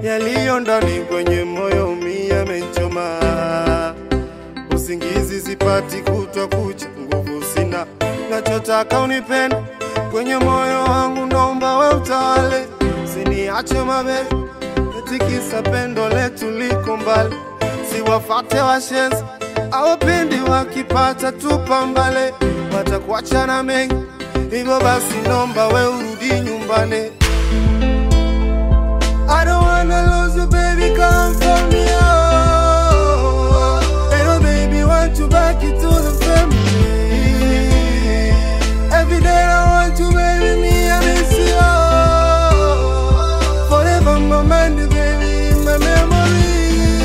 yaliyo ndani kwenye moyo mi yamenchoma. Usingizi sipati kutwa kucha, nguvu sina, nachotaka unipende kwenye moyo wangu, naomba we utawale, siniache mabebi, tikisa pendo letu liko mbali, siwafate washenzi awapendi wakipata tupambale, watakuachana mengi, hivyo basi nomba we urudi nyumbani. I don't wanna lose you, baby, come for me, oh. Hey, baby, want you back into the family. Every day I want you, baby, me, I miss you, oh. Forever my mind, baby, in my memory.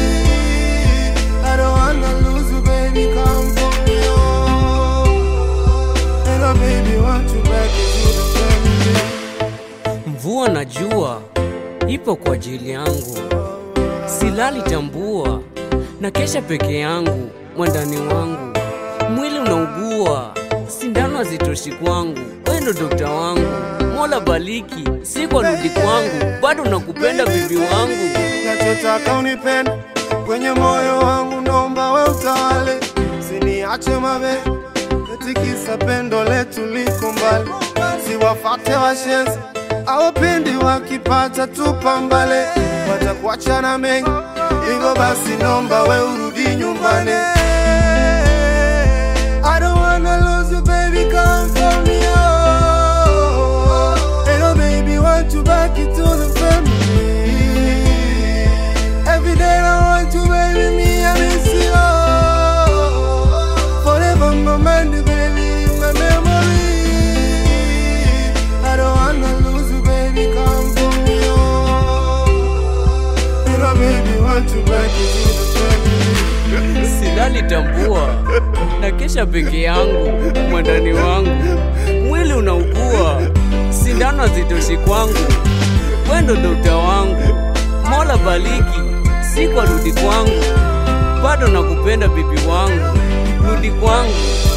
I don't wanna lose you, baby, come for me, oh. Hey, baby, want you back into the family. Mvua na jua ipo kwa ajili yangu, silali tambua, na kesha peke yangu, mwandani wangu, mwili unaugua, sindano hazitoshi kwangu, wewe ndo dokta wangu, Mola baliki, si kwa rudi kwangu, bado nakupenda bibi wangu. nachotaka unipende kwenye moyo wangu, naomba we utawale, siniache mabe, tikisa pendo letu liko mbali, siwafate washenzi awapendi wakipata tupambale, watakuachana mengi, hivyo basi nomba we urudi nyumbani. I don't wanna lose you, baby, come for me, oh. Hey, no, baby, want you back into the family. Every day I want you, baby, me, I miss you, oh. Forever my mind, baby, in my memory. I don't wanna lose you, baby, come for me, oh. Hey, no, baby, want you back into the family. silali tambua, na kesha peke yangu, mwandani wangu, mwili unaugua, sindano hazitoshi kwangu, wendo dokta wangu, Mola baliki, si kwa rudi kwangu, bado nakupenda bibi wangu, rudi kwangu.